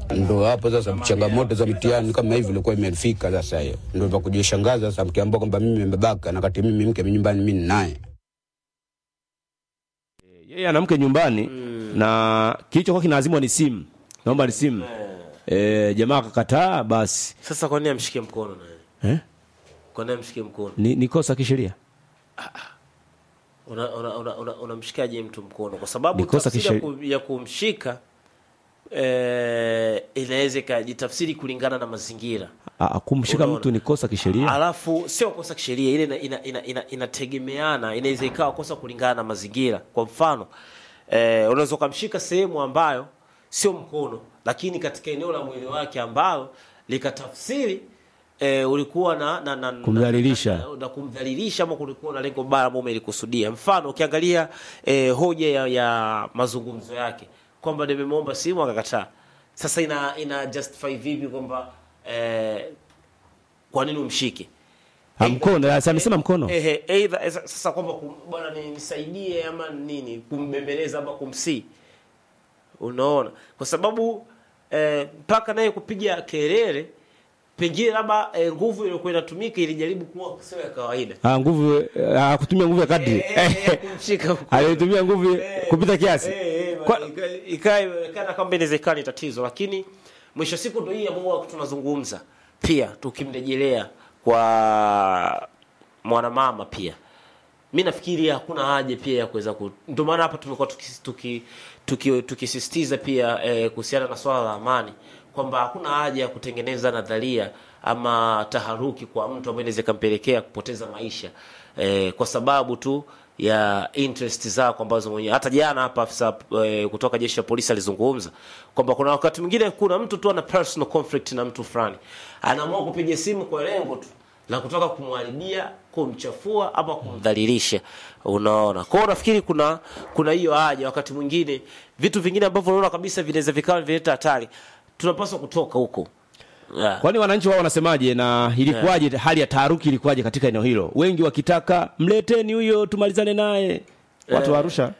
Ndo hapo sasa changamoto za mitihani kama hivi ilikuwa imefika sasa, hiyo ndo vya kujishangaza sasa, mkiambia kwamba mimi nimebaka na kati mimi mke nyumbani mimi ninaye yeye ana mke nyumbani na kilichokuwa kinazimwa ni simu naomba ni simu eh, jamaa akakataa basi Sasa kwa nini amshike mkono naye? eh? Kwa nini amshike mkono? ni, ni kosa kisheria Unamshikaje una, una, una, unamshikaje mtu mkono? Kwa sababu Ni kosa tafsiri ya, kisheria. ku, ya kumshika eh, inaweza ikajitafsiri kulingana na mazingira. Ah, ah, kumshika Unaona. mtu ni kosa kisheria Alafu sio kosa kisheria, ile ina, ina, ina, ina, inategemeana, inaweza ikawa kosa kulingana na mazingira. Kwa mfano eh, unaweza ukamshika sehemu ambayo sio mkono, lakini katika eneo la mwili wake ambalo likatafsiri eh, ulikuwa na, na, na, Kumdhalilisha. na, na, na kumdhalilisha ama kulikuwa na lengo baya ambao umelikusudia. Mfano ukiangalia eh, hoja ya, ya mazungumzo yake kwamba nimemwomba simu akakataa. Sasa ina, ina justify vipi kwamba eh, kwa nini umshike Ah, mkono ah, si amesema mkono Ehe, either esa- sasa kwamba kum- bwana ni- nisaidie ama nini kumbembeleza ama kumsii unaona kwa sababu eh, mpaka naye kupiga kelele pengine labda eh, nguvu iliyokuwa inatumika ilijaribu kuwa sio ya kawaida ah, nguvu ah, kutumia nguvu ya kadri Eh, eh, eh, kumshika mkono. alitumia nguvu kupita kiasi Eh, eh, Kwa- ika- ikawa inaonekana kwamba inawezekana ni tatizo lakini mwisho wa siku ndo hii ambao tunazungumza pia tukimrejelea kwa mwanamama pia mi nafikiri hakuna haja pia ya kuweza ku... ndio maana hapa tumekuwa tukisisitiza tuki, tuki, tukisisitiza pia eh, kuhusiana na swala la amani kwamba hakuna haja ya kutengeneza nadharia ama taharuki kwa mtu ambaye inaweza ikampelekea kupoteza maisha eh, kwa sababu tu ya interest zako ambazo mwenyewe hata jana hapa afisa eh, kutoka jeshi la polisi alizungumza kwamba kuna wakati mwingine kuna mtu tu ana personal conflict na mtu fulani anaamua kupiga simu kwa lengo tu la kutaka kumharibia kumchafua ama kumdhalilisha unaona kwao nafikiri kuna kuna hiyo haja wakati mwingine vitu vingine ambavyo unaona kabisa vinaweza vikawa vinaleta hatari tunapaswa kutoka huko yeah. kwani wananchi wao wanasemaje na ilikuwaje hali ya taharuki ilikuwaje katika eneo hilo wengi wakitaka mleteni huyo tumalizane naye watu wa arusha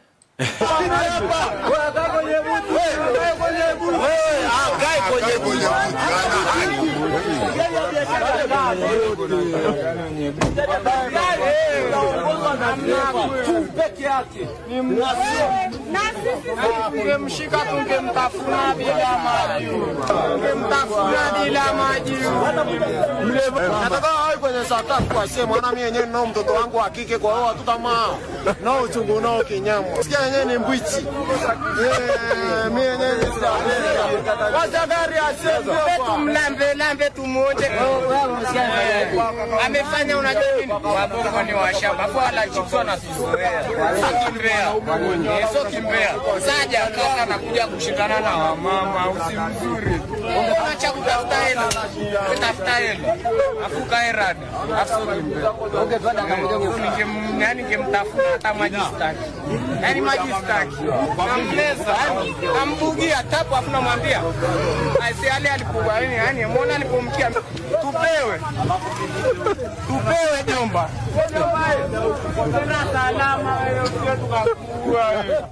Tungemshika tungemtafuna bila maji, tungemtafuna bila maji. Nataka awe kwenye saa tatu asie mwana mimi yenyewe nao mtoto wangu wa kike, kwa hiyo hatutamaa nao uchungu nao kinyama. Sikia yenyewe ni mbwichi Eh, mimi yenyewe ni sijapenda. Wacha gari asie tumlambe lambe tumuonje. Amefanya unajua nini? Wabongo ni washamba, kwa wala chips wanatuzoea. Sio kimbea. Eh, Sio kimbea. Saja kaka nakuja kushindana na wamama, usimzuri. Ungekuwa cha kutafuta hela. Kutafuta hela. Afu kae rada. Afu sio kimbea. Ninge yani ningemtafuta hata maji staki. Yani maji staki. Namleza, yani nambugia tapu afu namwambia. Aisi ale alipokuwa yani yani muona alipomkia tupewe. Tupewe jomba. Tena salama wewe usije tukakua wewe.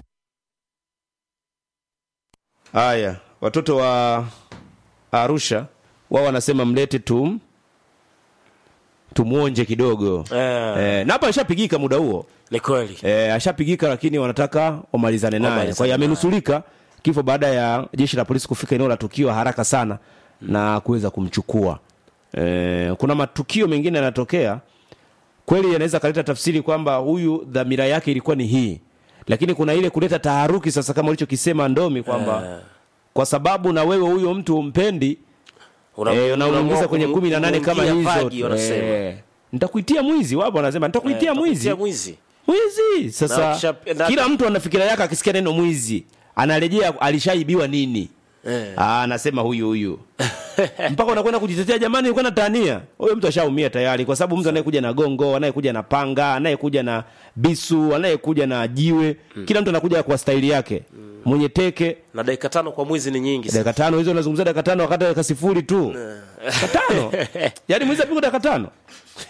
haya watoto wa arusha wao wanasema mlete tum tumwonje kidogo Eh. eh, na hapa ashapigika muda huo ni kweli eh, ashapigika lakini wanataka wamalizane naye Wamalizane kwa hiyo naye. amenusurika kifo baada ya jeshi la polisi kufika eneo la tukio haraka sana na kuweza kumchukua eh, kuna matukio mengine yanatokea kweli yanaweza kaleta tafsiri kwamba huyu dhamira yake ilikuwa ni hii lakini kuna ile kuleta taharuki sasa kama ulichokisema ndomi kwamba Eh. kwa sababu na wewe huyo mtu umpendi Una- eh, na unaamua unaingiza kwenye kum- kumi na nane kama kumwingia hizo vagi, wanasema. eh, nitakuitia mwizi wapo wanasema nitakuitia Eh, mwizi takutia mwizi mwizi Na sasa ukisha- na- kila mtu ana fikira yake akisikia neno mwizi anarejea alishaibiwa nini Eh. Ah, anasema huyu huyu mpaka unakwenda kujitetea jamani nilikuwa natania huyo mtu ashaumia tayari kwa sababu mtu anayekuja na gongo anayekuja na panga anayekuja na bisu anayekuja na jiwe kila mtu anakuja kwa staili yake mwenye teke na dakika tano kwa mwizi ni nyingi sana. dakika tano hizo unazungumzia dakika tano wakati dakika sifuri tu dakika tano yaani mwizi apigwa dakika tano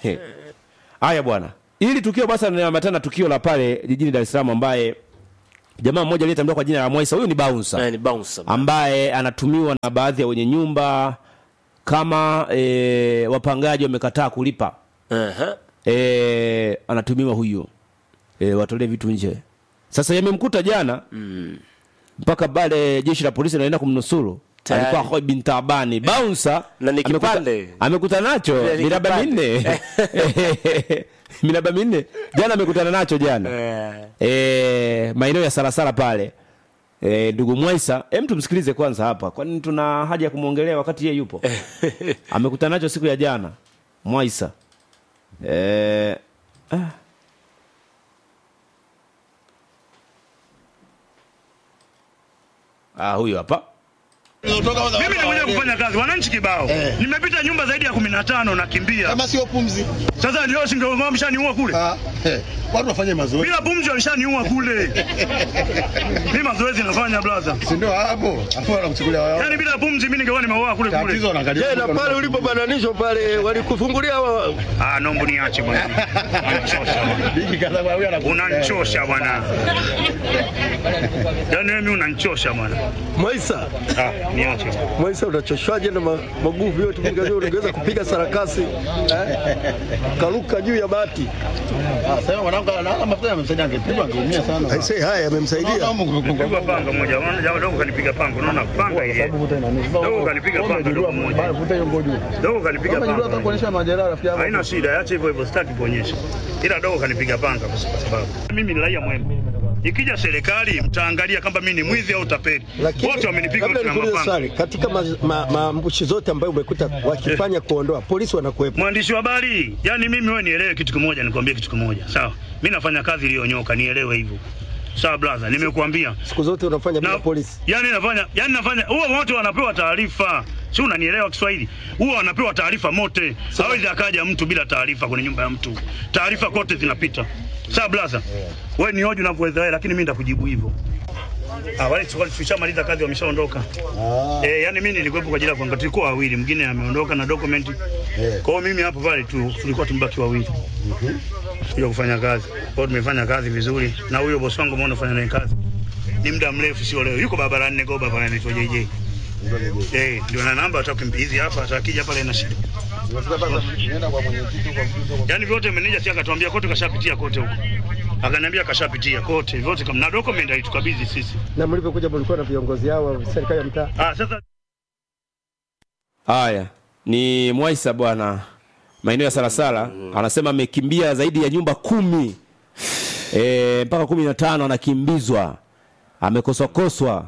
haya bwana ili tukio basi linaambatana na tukio la pale jijini dar es salaam ambaye jamaa mmoja aliyetambuliwa kwa jina la Mwaisa, huyu ni bouncer Eh, ni bouncer. ambaye anatumiwa na baadhi ya wenye nyumba kama e, wapangaji wamekataa kulipa Aha. e, anatumiwa huyo e, watolee vitu nje. Sasa yamemkuta jana mpaka pale jeshi la polisi linaenda kumnusuru Tayari. alikuwa Khoi bin Tabani bouncer Na ni amekuta- kipande. amekuta nacho Na ni miraba kipande. minne miraba minne jana amekutana nacho jana Eh. e, maeneo ya Sarasara pale e, ndugu Mwaisa, hem tumsikilize kwanza hapa, kwani tuna haja ya kumwongelea wakati yeye yupo. Amekutana nacho siku ya jana Mwaisa. E, ah. Ah, huyu hapa Mimi nakuja kufanya kazi, wananchi kibao. Nimepita nyumba zaidi ya kumi na tano nakimbia. kama sio pumzi Sasa ndio si ndio wameshaniua kule. ah, eh, watu wafanye mazoezi Bila pumzi walishaniua kule. Mimi mazoezi nafanya brother. si ndio hapo afu wanakuchukulia wao Yaani bila pumzi mimi ningekuwa nimeoa kule tatizo kule. wanaangalia Je, na pale ulipobananishwa pale walikufungulia wa... Ah, naomba niache bwana. Unanichosha bwana. bigi kadha kwa huyu anakuwa Unanichosha bwana. Yaani mimi unanichosha bwana. Mwaisa? Ah, niache. Mwaisa unachoshwaje na ma- maguvu yote mingine ungeweza kupiga sarakasi eh? Karuka juu ya bati. ah sasa mwanangu ana mafuta yamemsaidia angepigwa angeumia sana Aisee, haya yamemsaidia. Pigwa panga moja. Unaona jamaa dogo kanipiga panga. Unaona panga ile. Dogo kanipiga panga dogo moja. vuta hiyo ngojo Dogo kanipiga kama ndio panga. atakuonyesha majeraha rafiki yangu Haina shida, acha hivyo hivyo, sitaki kuonyesha. Ila dogo kanipiga panga kwa sababu mimi ni raia mwema. Ikija serikali mtaangalia kama mimi ni mwizi au tapeli. Wote wamenipiga labda wote na nikuulize mapanga. swali, katika maambushi ma, maambushi zote ambayo umekuta wakifanya kuondoa, polisi wanakuwepo. Mwandishi wa habari, yani mimi wewe nielewe kitu kimoja, nikwambie kitu kimoja. Sawa? Mimi nafanya kazi iliyonyoka, nielewe hivyo. Sawa brother, nimekuambia. Siku zote unafanya bila Na, polisi. yani nafanya, yani nafanya, huwa wote wanapewa taarifa. Si unanielewa Kiswahili? Huwa wanapewa taarifa mote. Hawezi akaja mtu bila taarifa kwenye nyumba ya mtu. Taarifa kote zinapita. Sawa brother? Wewe ni hoji unavyoweza wewe, lakini mimi nitakujibu hivyo. Ah, wale wale tushamaliza kazi wameshaondoka. Eh, yani mimi nilikuwepo kwa ajili ya kuangalia tulikuwa wawili, mwingine ameondoka na document. Kwa hiyo mimi hapo pale tu tulikuwa tumbaki wawili. Kuja kufanya kazi. Kwa hiyo tumefanya kazi vizuri na huyo bosi wangu umeona fanya naye kazi. Ni muda mrefu sio leo. Yuko barabarani Negoba pale anaitwa JJ. Eh, ndio na namba atakimpizi hapa atakija pale na shida. Yaani vyote meneja si akatuambia kote kashapitia kote huko. Akaniambia kashapitia kote vyote kama na document alitukabidhi sisi. Na mlipokuja mlikuwa na viongozi hao wa serikali ya mtaa. Ah, sasa Haya, ni Mwaisa bwana, maeneo ya Sarasara. Anasema amekimbia zaidi ya nyumba kumi e, mpaka kumi na tano anakimbizwa, amekoswakoswa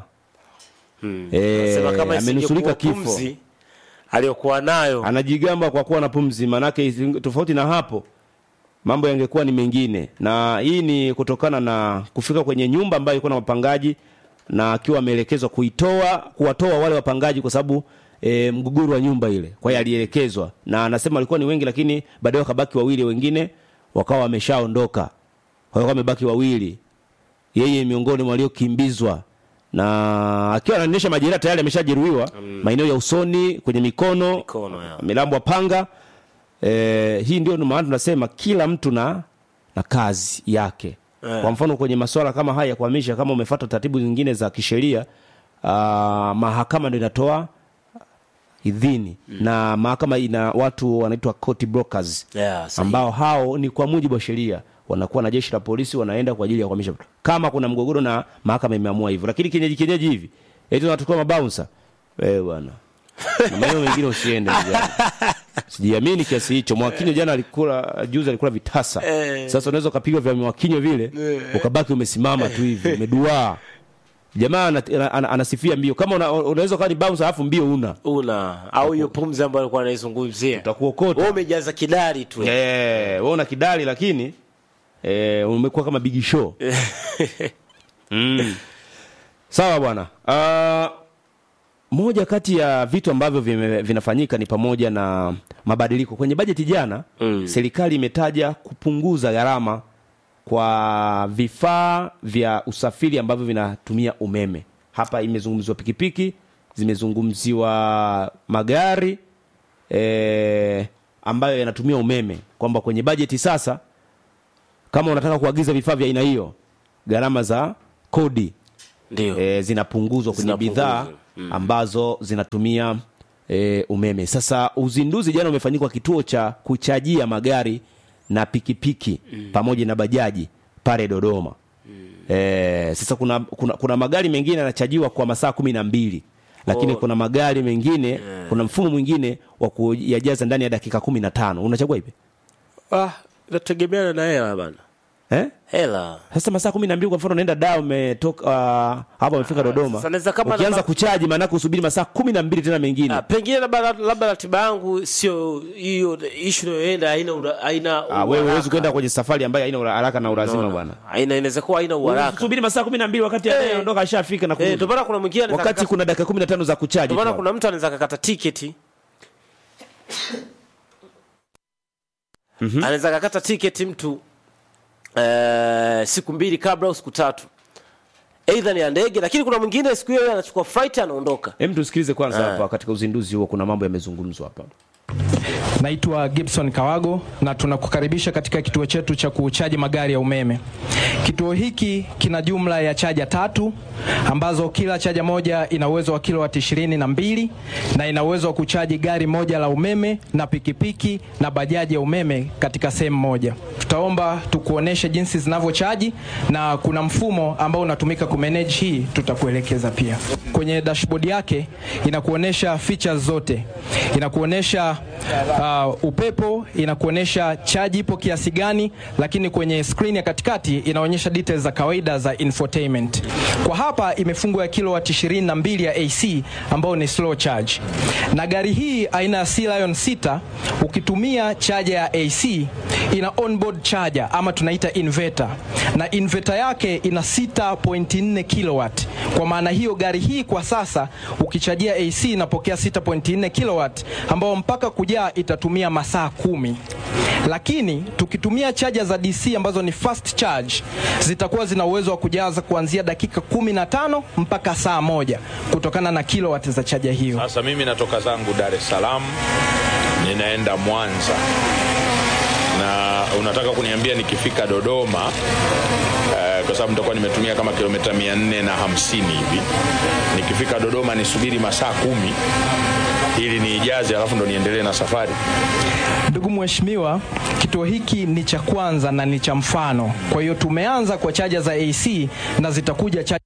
e, Sema kama amenusurika isingekuwa kifo, pumzi aliyokuwa nayo anajigamba kwa kuwa na pumzi, manake isi- tofauti na hapo mambo yangekuwa ni mengine, na hii ni kutokana na kufika kwenye nyumba ambayo ilikuwa na wapangaji na akiwa ameelekezwa kuitoa kuwatoa wale wapangaji kwa sababu e, mgogoro wa nyumba ile. Kwa hiyo alielekezwa, na anasema walikuwa ni wengi, lakini baadaye wakabaki wawili, wengine wakawa wameshaondoka, kwa hiyo wamebaki wawili, yeye miongoni mwa waliokimbizwa na akiwa anaonyesha majeraha tayari ameshajeruhiwa maeneo ya usoni, kwenye mikono, Mikono, ya. amelambwa panga. E, hii ndio maana tunasema kila mtu na na kazi yake. Kwa mfano kwenye masuala kama haya ya kuhamisha, kama umefuata taratibu zingine za kisheria, ah, mahakama ndio inatoa idhini na mahakama ina watu wanaitwa court brokers Yeah, sahihi. ambao hao ni kwa mujibu wa sheria wanakuwa na jeshi la polisi wanaenda kwa ajili ya kuhamisha kama kuna mgogoro na mahakama imeamua hivyo, lakini kienyeji kienyeji hivi eti tunachukua mabouncer eh bwana, na maeneo mengine usiende ndugu yangu. Sijiamini kiasi hicho. Mwakinyo jana alikula, juzi alikula vitasa. Sasa unaweza ukapigwa vya Mwakinyo vile ukabaki umesimama tu hivi umeduaa. Jamaa ana- ana- ana- anasifia mbio, kama una- unaweza ukawa ni bouncer alafu mbio una una au hiyo pumzi ambayo alikuwa anaizungumzia utakuokota. wewe umejaza kidari tu Eh, wewe una kidali lakini eh, umekuwa kama big show. mm. Sawa bwana. Uh, moja kati ya vitu ambavyo vime, vinafanyika ni pamoja na mabadiliko kwenye bajeti jana. Mm. Serikali imetaja kupunguza gharama kwa vifaa vya usafiri ambavyo vinatumia umeme. Hapa imezungumziwa pikipiki, zimezungumziwa magari e, ambayo yanatumia umeme, kwamba kwenye bajeti sasa, kama unataka kuagiza vifaa vya aina hiyo, gharama za kodi ndio e, zinapunguzwa kwenye Zinapunguzwa. bidhaa ambazo zinatumia e, umeme. Sasa uzinduzi jana umefanyika kituo cha kuchajia magari na pikipiki pamoja na bajaji pale Dodoma. E, sasa kuna, kuna, kuna magari mengine yanachajiwa kwa masaa kumi na mbili lakini Oh. kuna magari mengine kuna mfumo mwingine wa kuyajaza ndani ya dakika kumi na tano unachagua ipi ah, inategemeana na hela bana eh? hela Sasa masaa kumi na mbili kwa mfano unaenda Dar umetoka uh, hapa umefika Dodoma, sasa naweza kama ukianza namba- kuchaji maanake usubiri masaa kumi na mbili tena mengine. Ah, pengine labda labda ratiba yangu sio hiyo ishu inayoenda haina ura- haina Ah, wewe uharaka. huwezi kwenda kwenye safari ambayo haina ura- haraka na ulazima Unaona? bwana. haina inaweza kuwa haina uharaka Usubiri masaa kumi na mbili wakati anayeondoka ashafika na eh kurudi. ndio maana kuna mwingine anaweza wakati kaka- kuna dakika kumi na tano za kuchaji. ndio maana tu. kuna mtu anaweza kakata tiketi anaweza kakata tiketi mtu eh, siku mbili kabla au siku tatu aidha ni ya ndege lakini kuna mwingine siku hiyo anachukua flight anaondoka Hem, tusikilize kwanza Ah. hapa katika uzinduzi huo, kuna mambo yamezungumzwa hapa. Naitwa Gibson Kawago na tunakukaribisha katika kituo chetu cha kuchaji magari ya umeme. Kituo hiki kina jumla ya chaja tatu ambazo kila chaja moja ina uwezo wa kilowati ishirini na mbili na ina uwezo wa kuchaji gari moja la umeme na pikipiki na bajaji ya umeme katika sehemu moja. Tutaomba tukuoneshe jinsi zinavyochaji na kuna mfumo ambao unatumika kumanage hii, tutakuelekeza pia. Kwenye dashboard yake inakuonesha features zote, inakuonesha uh, upepo, inakuonesha chaji ipo kiasi gani, lakini kwenye screen ya katikati inaonyesha details za kawaida za infotainment. Kwa hapa imefungwa ya kilowatt 22 ya AC ambayo ni slow charge, na gari hii aina ya Sea Lion 6 ukitumia chaja ya AC ina onboard charger ama tunaita inverter, na inverter yake ina 6.4 kilowatt. Kwa maana hiyo gari hii kwa sasa ukichajia AC inapokea 6.4 kilowatt ambao mpaka kujaa itatumia masaa kumi, lakini tukitumia chaja za DC ambazo ni fast charge zitakuwa zina uwezo wa kujaza kuanzia dakika 15 mpaka saa moja kutokana na kilowatt za chaja hiyo. Sasa mimi natoka zangu Dar es Salaam ninaenda Mwanza na unataka kuniambia nikifika Dodoma eh, kwa sababu nitakuwa nimetumia kama kilomita mia nne na hamsini hivi, nikifika Dodoma nisubiri masaa kumi ili niijaze, alafu ndo niendelee na safari. Ndugu mheshimiwa, kituo hiki ni cha kwanza na ni cha mfano. Kwa hiyo tumeanza kwa chaja za AC na zitakuja chaja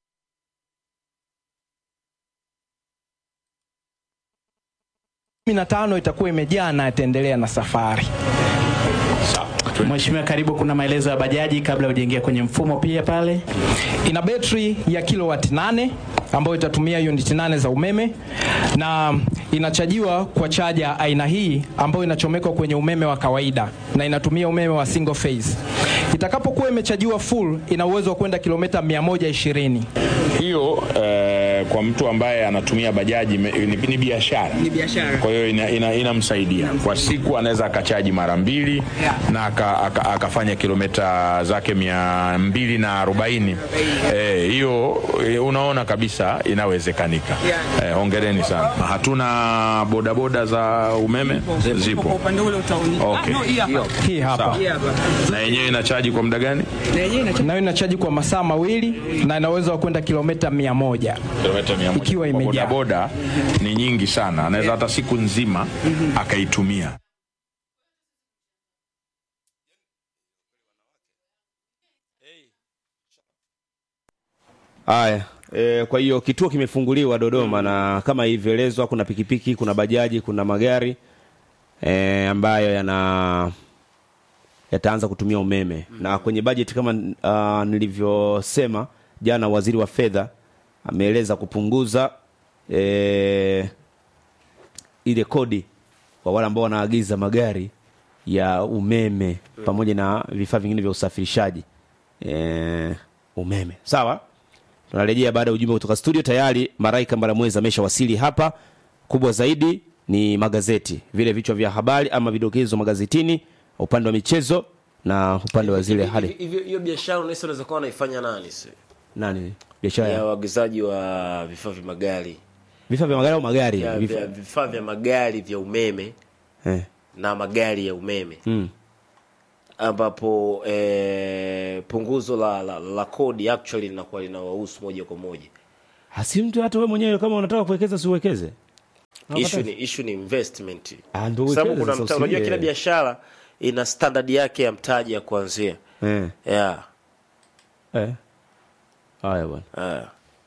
15 itakuwa imejaa na itaendelea na safari. Sawa. Mheshimiwa, karibu. Kuna maelezo ya bajaji kabla hujaingia kwenye mfumo pia pale. Ina betri ya kilowati 8 ambayo itatumia uniti 8 za umeme na inachajiwa kwa chaja aina hii ambayo inachomekwa kwenye umeme wa kawaida na inatumia umeme wa single phase. Itakapokuwa imechajiwa full, ina uwezo wa kwenda kilomita 120. Hiyo eh, kwa mtu ambaye anatumia bajaji me- ni, ni biashara kwa hiyo ina- ina- inamsaidia kwa siku, anaweza akachaji mara mbili na aka, aka, akafanya kilomita zake mia mbili na arobaini Eh, hiyo eh, unaona kabisa inawezekanika. Eh, hongereni sana. Hatuna bodaboda za umeme zipo, okay. Hii hapa. Na yenyewe inachaji kwa muda gani? Nayo inachaji kwa masaa mawili na ina uwezo wa kwenda kilomita 100. kilomita mia moja. Ikiwa Kwa imejaa. bodaboda ni nyingi sana, anaweza hata siku nzima akaitumia. Haya, e, kwa hiyo kituo kimefunguliwa Dodoma na kama ilivyoelezwa, kuna pikipiki, kuna bajaji, kuna magari e, ambayo yana yataanza kutumia umeme na kwenye bajeti kama uh, nilivyosema jana, waziri wa fedha ameeleza kupunguza e, ile kodi kwa wale ambao wanaagiza magari ya umeme pamoja na vifaa vingine vya usafirishaji e, umeme. Sawa, tunarejea baada ya ujumbe kutoka studio. Tayari Maraika Mbaramwezi ameshawasili hapa. Kubwa zaidi ni magazeti, vile vichwa vya habari ama vidokezo magazetini, upande wa michezo na upande wa zile hali hivyo hiyo biashara unahisi unaweza kuwa unaifanya nani si nani biashara ya ya uagizaji wa vifaa vya magari vifaa vya magari au magari ya vifaa vya- vifaa vya magari vya umeme eh. na magari ya umeme mm. ambapo eh, punguzo la, la, la kodi actually linakuwa linawahusu moja kwa moja hasi mtu hata wewe mwenyewe kama unataka kuwekeza si uwekeze issue ni, issue ni investment Ah, ndio Kwa sababu uwekeze kuna sasa, mta, unajua usilie. kila biashara ina standard yake ya mtaji ya kuanzia eh. yeah. eh. haya bwana yeah.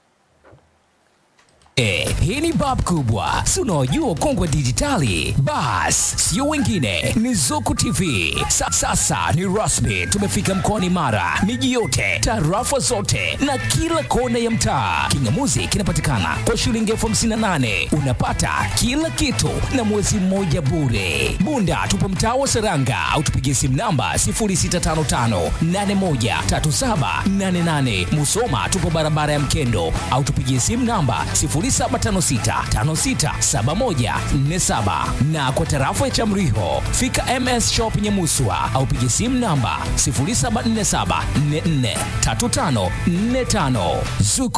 Eh, hii ni bab kubwa si unaojua kongwe dijitali bas sio wengine ni zuku tv Sa, sasa ni rasmi tumefika mkoani mara miji yote tarafa zote na kila kona ya mtaa kingamuzi kinapatikana kwa shilingi elfu hamsini na nane unapata kila kitu na mwezi mmoja bure bunda tupo mtaa wa seranga au tupigie simu namba 0655813788 musoma tupo barabara ya mkendo au tupigie simu namba 0756567147 na kwa tarafa ya chamriho fika ms shop nyemuswa au pigie simu namba 0747443545 zuku